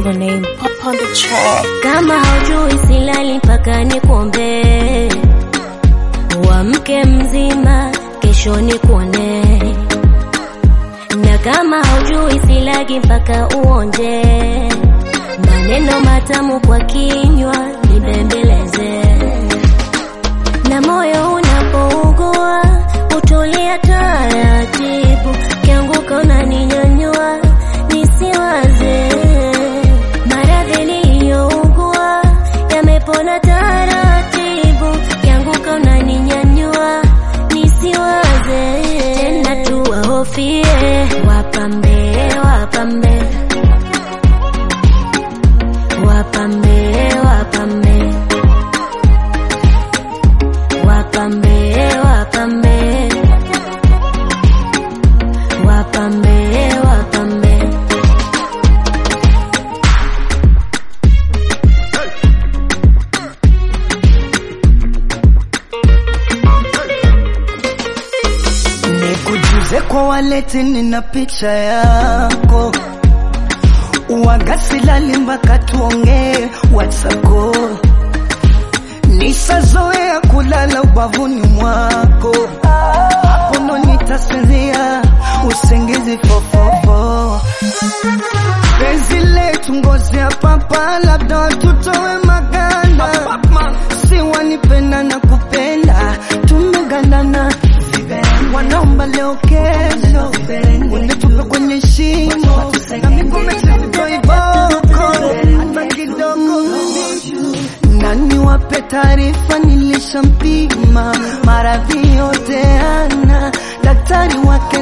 the name Pop on the track. Kama haujui silali mpaka nikuombee, uamke mzima, kesho nikuone. Na kama haujui silagi mpaka uonje, maneno matamu kwa kinywa nibembeleze. Na moyo unapougua utulia taratibu, kianguka unaninyanyua nisiwaze. Maradhi niliyougua yamepona taratibu, kianguka unaninyanyua nisiwaze. Tena tuwahofie wapambe, wapambe, wapambe, wapambe wapambe wapambe wapambe wapambe Nikujuze kwa waleti, nina picha yako uwagasilali mpaka tuongee WhatsApp. Nisazoea kulala ubavuni mwako, hapo ndo nitasinzia usingizi fofofo. Penzi letu ngozi ya papa, labda watutowe maganda, si wanipenda na kupenda, tumegandana wanaomba leo kesho, unitupe kwenye shimo na miguu mitito iboko hata kidogo nani wape taarifa, nilishampima maradhi yote ana daktari wake